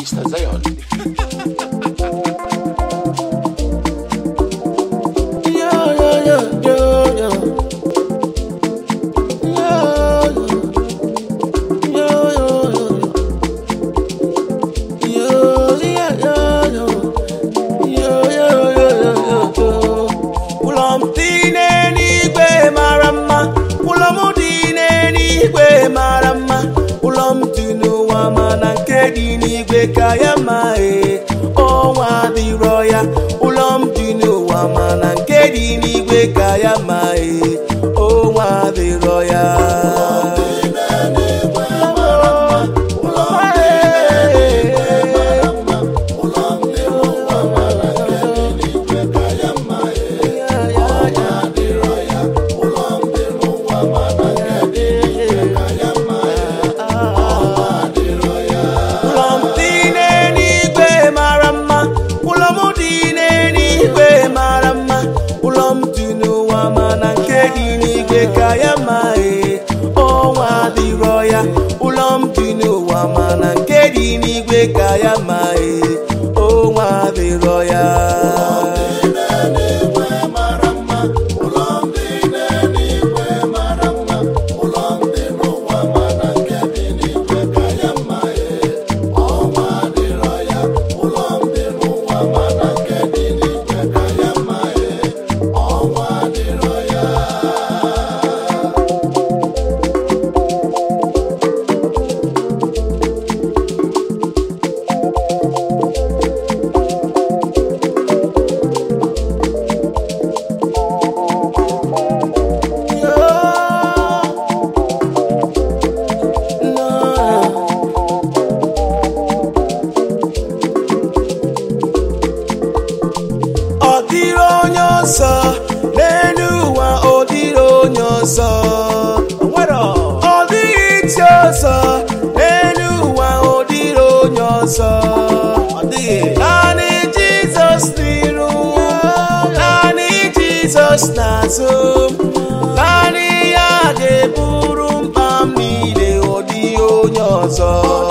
Mr. Zion. Yo, yo, yo, yo, yo. Yo, yo, yo, yo. Yo, yeah, yo, yo. Yo, yo, yo, yo, yo, yo. Ụlọ m dị n'eluigwe mara mma ụlọ m dị n'eluigwe mara mma ụlọ m dị n'ụwa mana nke dị n'igwe ka ya ma ee ọnwa adịrọ ya ụlọ m dị n'ụwa mana nke dị n'igwe ka ya ma ee ọnwa adịrọ ya ụlọ m dị n'eluigwe mara mma ụlọ m dị n'eluigwe mara mma ụlọ m dị n'ụwa mana nke dị n'igwe ka ya ma ee ọnwa adịrọ ya ụlọ m dị n'ụwa mana nke dị n'igwe ka ya ma ee ọnwa adịrọ ya ọ dịrị onye ọzọ n'elu ụwa ọ dịrị onye ọzọ ọ dịghị iche ọzọ n'elu ụwa ọ dịrị onye ọzọ naanị jizọs n'iru naanị jizọs n'azụ naanị ya ga-eburu mkpa m niile ọ dịghị onye ọzọ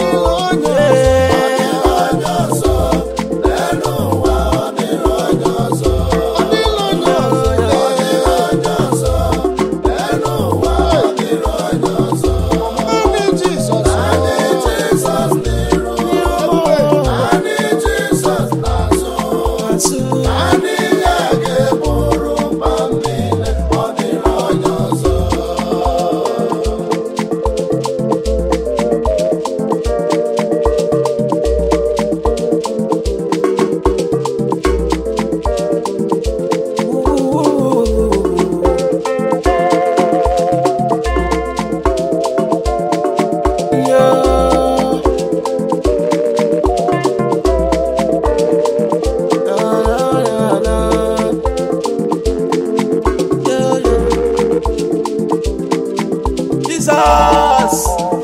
Jizọs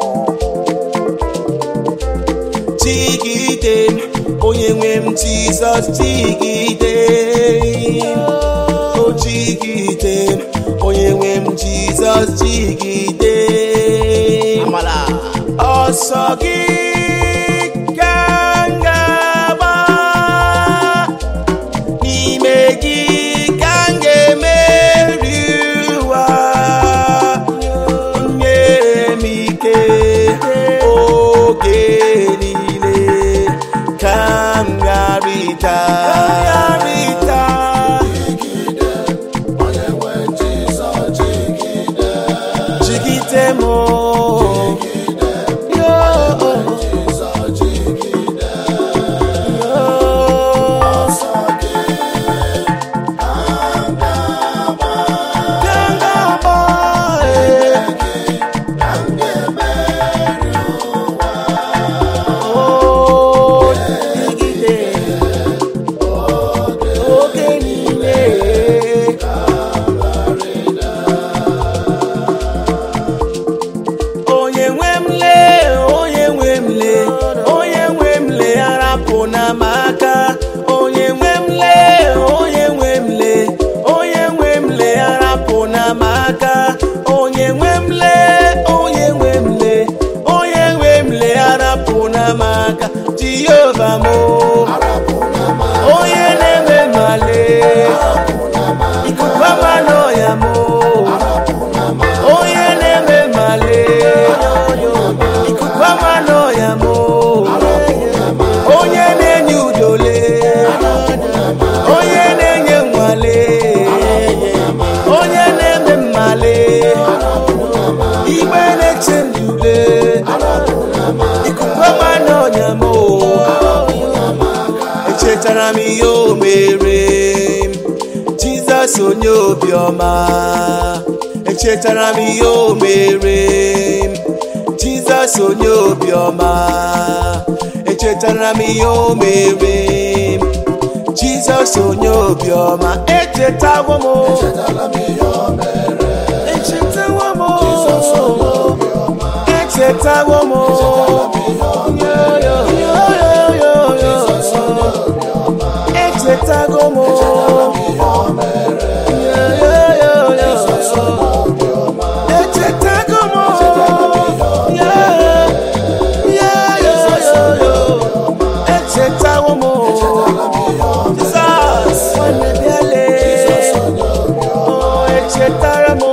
Chigide m, onye nwe m Jizọs chigide m. o chigide m, onye nwe m Jizọs chigide m. ọsọ gị ka m ga-agba n'ime gị ka m ga-emeri ụwa nyere m ike oge niile ka m gharịta jigide m oge niile onye nwe m lee onye nwe m lee onye nwe m lee arapụ na m aka onye nwe m lee onye nwe m lee onye nwe m lee arapụ na m aka onye nwe m lee onye nwe m lee onye nwe m lee arapụ na m aka jiyo jehova m onye na-eme male ikuku ama n'ọya m onye na-eme male ikuku ama n'ọya m onye na-enye udole onye na-enye nwale onye na-eme mmale igbe na-eche ndule ikuku ama n'ọnya m echetara m ihe o mere jizọs onye obiọma echetara m ihe o mere jizọs onye obiọma echetara m ihe o mere jizọs onye obiọma echetawo m echetawo m echetawo m Yo, yo, yo, yo, yo, yo. echetago m Yo, yo, yo, yo, yo. echetago m Yo, yo, yo, yo, yo. echetawo m Jizọs nwanne bịale Oh, echetara m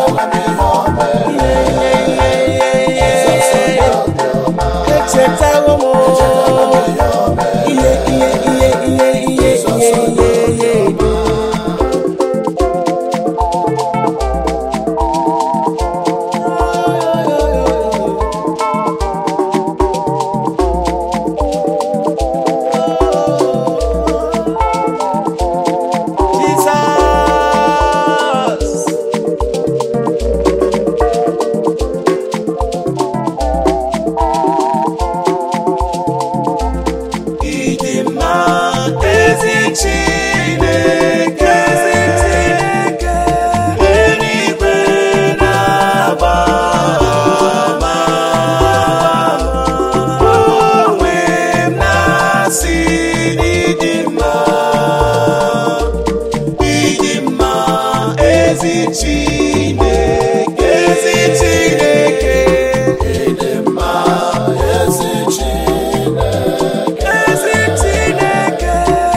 Ihe, ihe, ihe, ihe, ihe. echetawo m ihe ihe ihe ihe ihe ihe ihe ihe Jesus ịdị mma ezi Chineke eluigwe na-agba ama onwe m na-asị ịdị mma ịdị mma ezi Chineke ezi Chineke ịdị mma ezi Chineke ezi Chineke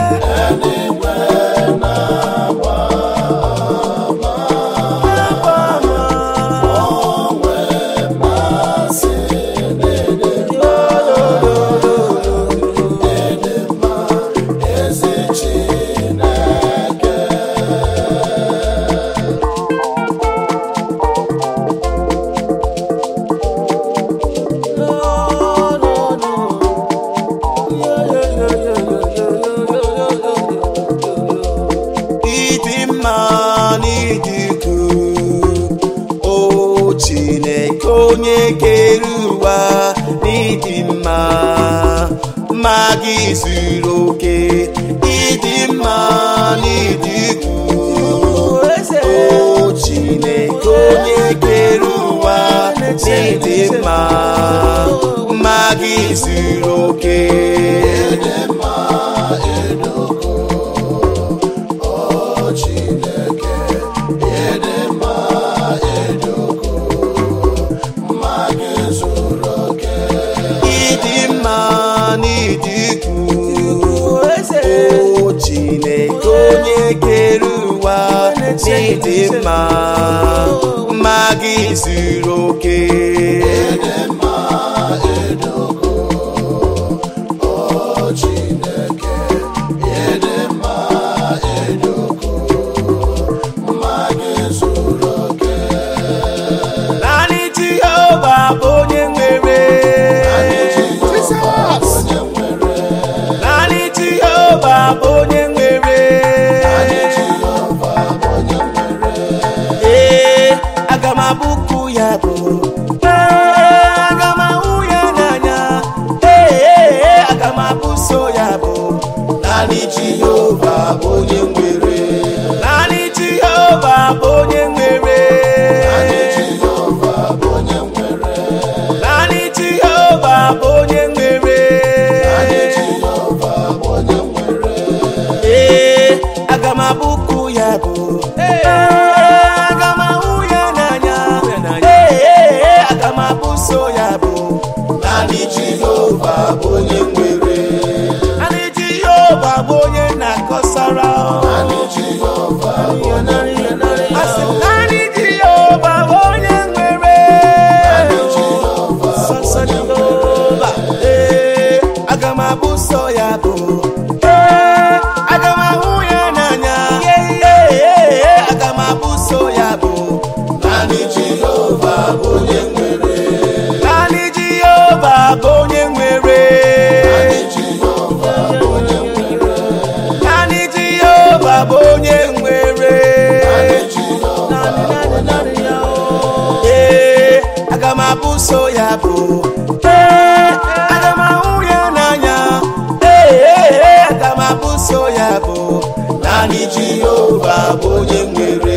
ịdị mma n'ịdị ukwuu o chineke onye kere ụwa n'ịdị mma mma gị zuru oke ịdị mma n'ịdị ukwuu o chineke onye kere ụwa n'ịdị mma mma gị zuru oke ịdị mma n'ịdị ukwuu o chineke onye kere ụwa n'ịdị mma mma gị zuru oke naanị jehova bụ onye nwere naanị jehova bụ onye nwere ee aga m abụkụ ya bụ Ee, aga m ahụ ya n'anya ee ee, aga m abụso ya bụ naanị jehova bụ onye nwere naanị jehova bụ onye nwere naanị jehova bụ onye nwere ee aga m abụkụ ya bụ ee aga m ahụ ya n'anya ee ee, aga m abụso ya bụ naanị jehova bụ onye nwere ọsara Naanị Jehova bụ onye nwere ya. asị naanị Jehova bụ onye nwere Naanị Jehova bụ sọsọ onye nwere Jehova ee aga m abụ sọ ya bụ ee aga m ahụ ya n'anya ee aga m abụ sọ ya bụ Naanị Jehova bụ onye nwere. naanị Jehova bụ onye nwere Naanị Jehova bụ onye nwere. naanị Jehova bụ onye nwere Naanị Jehova bụ onye nwere. ee aga m abụ so ya bụ ee aga m ahụ ya n'anya ee aga m abụ so ya bụ naanị Jehova bụ onye nwere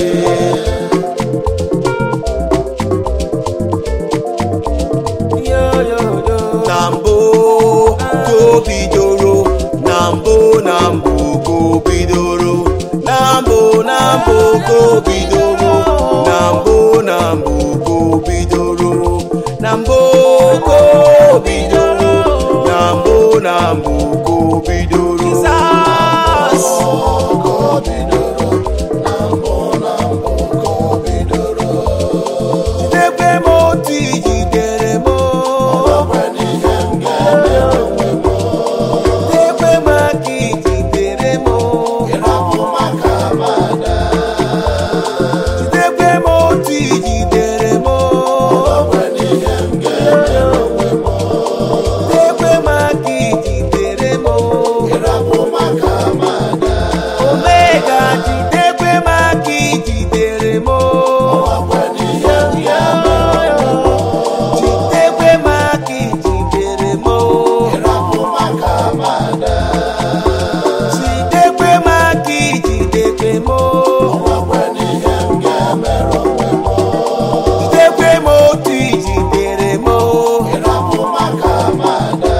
na mbụ ka o bidoro na mbụ na mbụ ka o bidoro na mbụ na mbụ ka o bidoro na mbụ na mbụ ka o bidoro na mbụ ka o bidoro na mbụ na mbụ ka o bidoro Jesus. Ka o bidoro, na mbụ na mbụ ka o bidoro. Jidekwe m otu ijidere m Ọkwa n'ihe m ga-eme onwe m. Jidekwe m aka ijidere m Ịrapụ maka amada. Jidekwe m otu ijidere m Ọkwa n'ihe m ga-eme onwe m. Jidekwe m aka ijidere m Ịrapụ maka amada. Omega jidekwe m aka ijidere m Ọkwa n'ihe m ga-eme onwe m. Jidekwe m aka ijidere m Ịrapụ maka amada. Jidekwe m aka ijidekwe m Ọkwa n'ihe m ga-emere onwe m. Jidekwe m otu ijidere m Ịrapụ maka amada.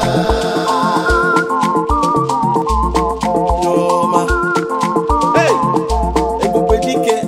Yoma. Hey! Ebube dike.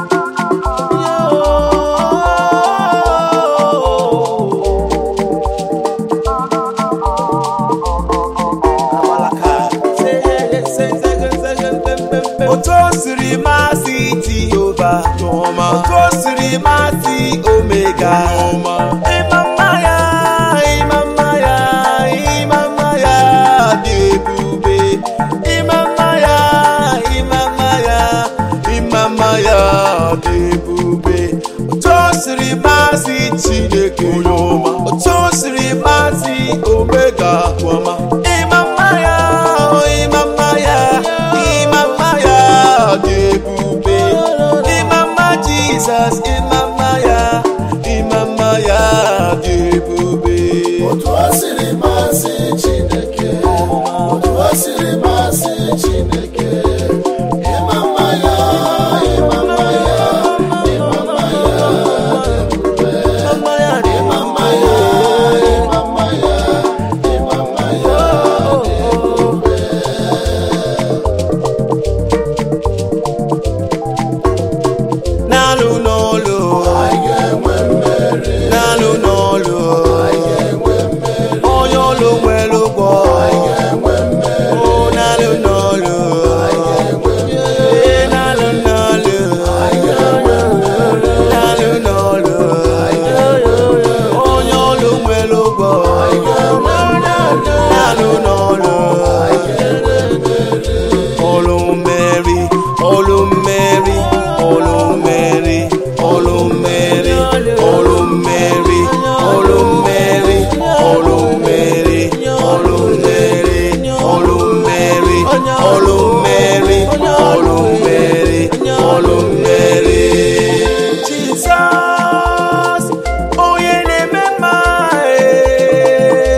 Otu o siri masị Jehova n'ọma. Otu o siri masị Omega n'ọma. Ịma mma ya, ịma mma ya, ịma mma ya dị ebube. Ịma mma ya, ịma mma ya, ịma mma ya dị ebube. Otu o siri masị Chineke n'ọma. Otu o siri masị Omega n'ọma. Ịma mma ya, ịma mma ya, ịma mma ya dị ebube. Ịma mma Jizọs, ịma mma ya, ịma mma ya dị ebube. Otu o siri masị Chineke, otu o siri masị Chineke, ịma mma ya, ịma mma ya, ịma mma ya dị ebube. Ịma mma ya dị Ịma mma ya, ịma mma ya, ịma mma ya dị ebube. N'alụ n'ọlụ, Anyị ga-enwe mmeri, n'alụ n'ọlụ, anyị ga-enwe mmeri, onye ọlụ nwere ụgwọ. anyị ga-enwe mmeri, O n'alụ n'ọlụ, anyị ga-enwe mmeri, ee n'alụ n'ọlụ, anyị ga-enwe mmeri, n'alụ n'ọlụ, onye ọlụ nwere ụgwọ. anyị ga-enwe mmeri, N'alụ n'ọlụ, anyị ga-enwe mmeri. ọlụ mmeri, ọlụ mmeri, ọlụ mmeri, ọlụ mmeri, ọlụ mmeri, ọlụ mmeri, ọlụ mmeri, ọlụ mmeri, ọlụ mmeri, ọlụ mmeri, ọlụ mmeri, ọlụ mmeri. Jizọs, onye na-eme mma, eh.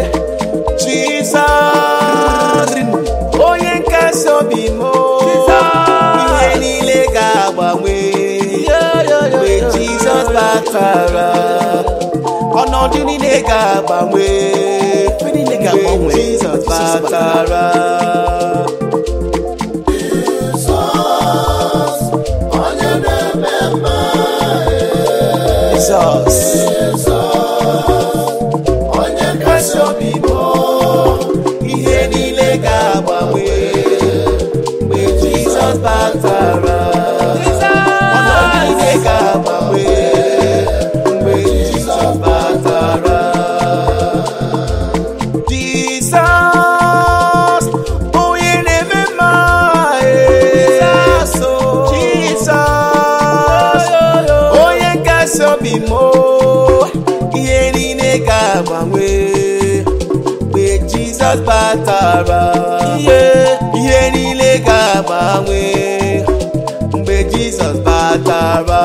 Jizọs, onye nkasi obi m ihe niile ga-agbanwe mgbe Jizọs batara ọnọdụ niile ga-agbanwe mgbe Jizọs batara Jizọs, onye na-eme mma, Jizọs Jizọs, onye kasị obi m, ihe niile ga-agbanwe mgbe jizọs batara ihe ihe niile ga-agbanwe mgbe jizọs batara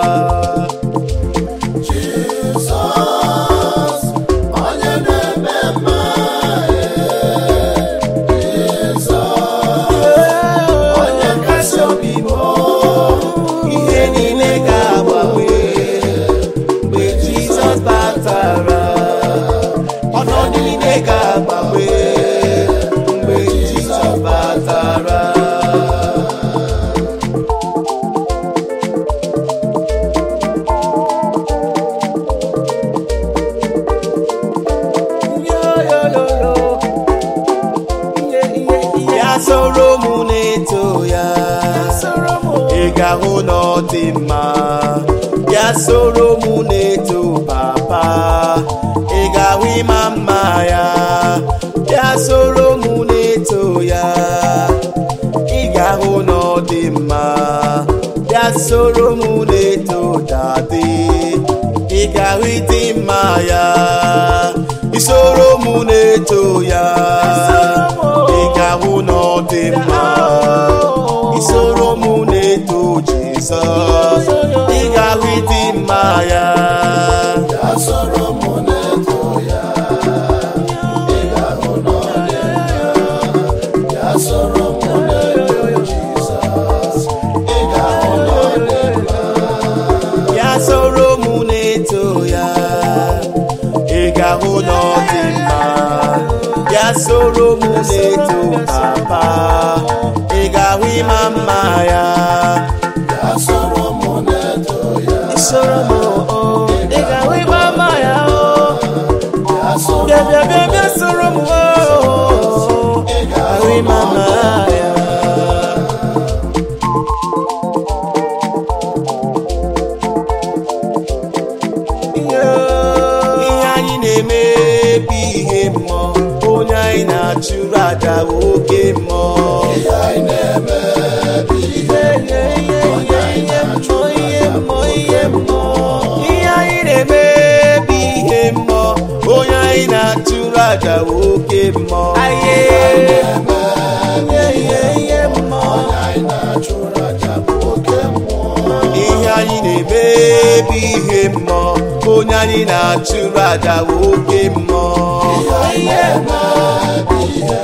Jizọs, onye na-eme mma, Jizọs, onye kasị obi m, ihe niile ga-agbanwe mgbe jizọs batara ọnọdụ niile ga-agbanwe mgbe jizọs batara ya soro mụ na-eto ya ị ga-ahụ na ọ dị mma ya soro mụ na-eto papa ị ga-ahụ ịma mma ya ya soro mụ na-eto ya ị ga-ahụ na ọ dị mma ya soro mụ na-eto dadi ị ga-ahụ ịdị mma ya isoro mụ na-eto ya ị ga-ahụ na ọ dị mma isoro mụ na-eto jizọs ị ga-ahụ ịdị mma ya ya soro mụ na-eto ya, ị ga-ahụ na ọ dị mma. Ya soro mụ na-eto Jizọs, ị ga-ahụ na ọ dị mma. ya soro mụ na-eto ya ị ga-ahụ na ọ dị mma ya soro mụ na-eto papa ị ga-ahụ ịma mma ya Ya soro mụ na-eto ya, isoro mụ ị ga-ahụ ịma mma ya ya soro bịa bịa bịa bịa soro mụ ị ahụ ga-ahụ ịma mma ya ihe anyị na-eme bụ ihe mmụọ onye anyị na-achụrụ aja bụ oke mmụọ ihe anyị na-eme bụ ihe onye anyị na-achụ ihe mmụọ ihe mmụọ ihe anyị na-eme bụ ihe mmụọ onye anyị na-achụrụ aja bụ oke mmụọ ihe ihe ihe mmụọ anyị na-achụrụ aja bụ oke mmụọ ihe anyị na-eme bụ ihe mmụọ onye anyị na-achụrụ aja bụ oke mmụọ ihe anyị na-eme bụ ihe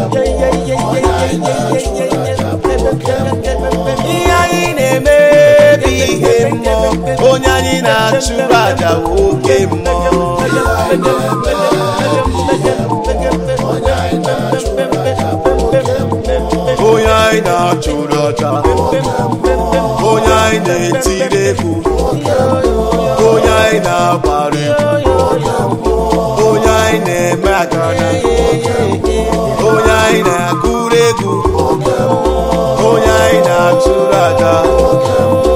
ihe anyị na-eme bụ ihe mmụọ onye anyị na-achụrụ aja bụ oke mmụọ onye anyị na-achụrụ aja bụ oke mmụọ onye anyị na-achụrụ aja onye anyị na-etiri egwu onye anyị na-agbara egwu onye anyị na-eme agara onye anyị na-agụrụ egwu onye anyị na-achụrụ aja